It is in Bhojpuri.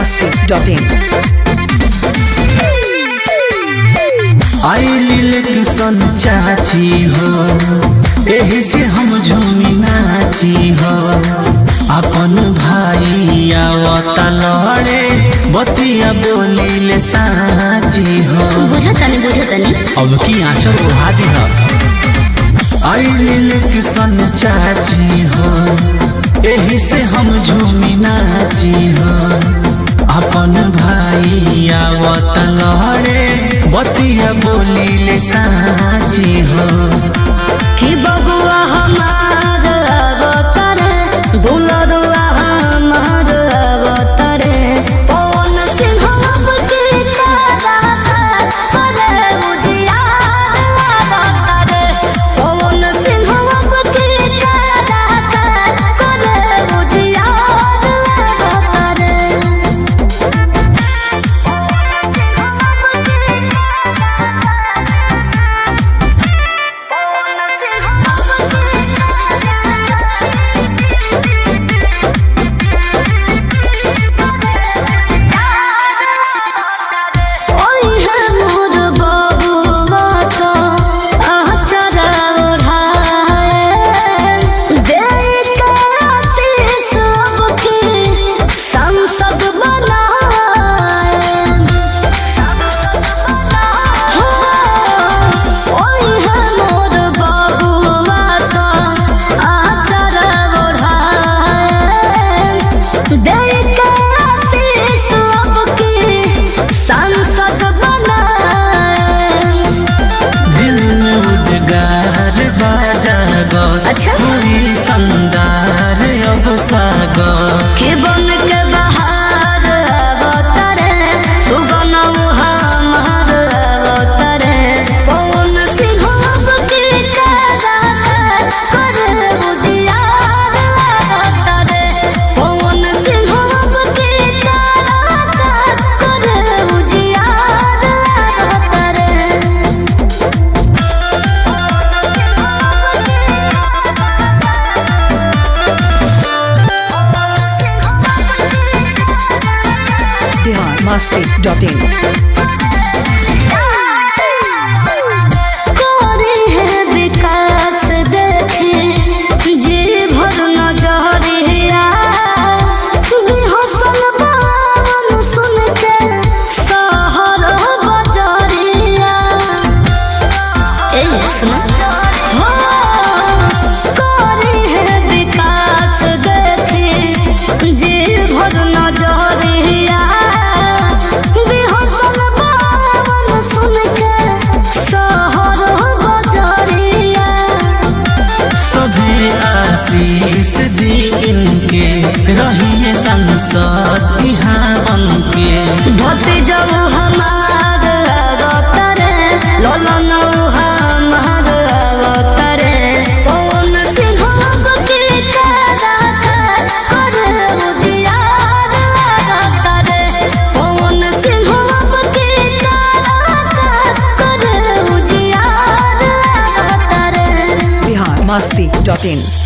masti.in. आइलिल किसन चाची हो एही से हम झूमी नाची हो अपन भाई आवता लड़े बतिया बोलिले साची हो बुझतनी बुझतनी अब की आंचल उड़ा दी हो आइलिल किसन चाची हो एही से हम झूमी नाची हो अपन भाई आवत लड़े बतिया बोलिले साची हो कि बबुआ हमार अवतरे दुलरुआ हमार अवतरे पवन सिंह के तारा करे उजियार अवतरे पवन सिंह के तारा करे उजियार अवतरे ओइ हे मोर बबुआ तो आचरा ओढ़ाए देख के आशीष सबके संसद बनाए ओइ हे मोर बबुआ तो आचरा ओढ़ाए देख के आशीष सबके संसद बनाए दिल में उद्गार बाजा गो अच्छा। पूरी संदार अब सागर के बन के बहार अवतरे सुगन हमार अवतरे पवन सिंह के कारा करे उजियार अवतरे पवन सिंह के कारा करे उजियार अवतरे Bihar masti.in. कोरी है विकास देखे जी भर नजरिया बेहसल बावन सुन के सहर बजरिया ए सुना हो कोरी है विकास देखे जी भर नजरिया बेहसल बावन सुन के सहर बजरिया सभी आशीष दी इनके रहिए संसद यहाँ बन के भतीजऊ हमार अवतरे ललन हमार अवतरे पवन सिंह के कारा करे उजियार अवतरे पवन सिंह के कारा करे उजियार अवतरे Bihar masti.in.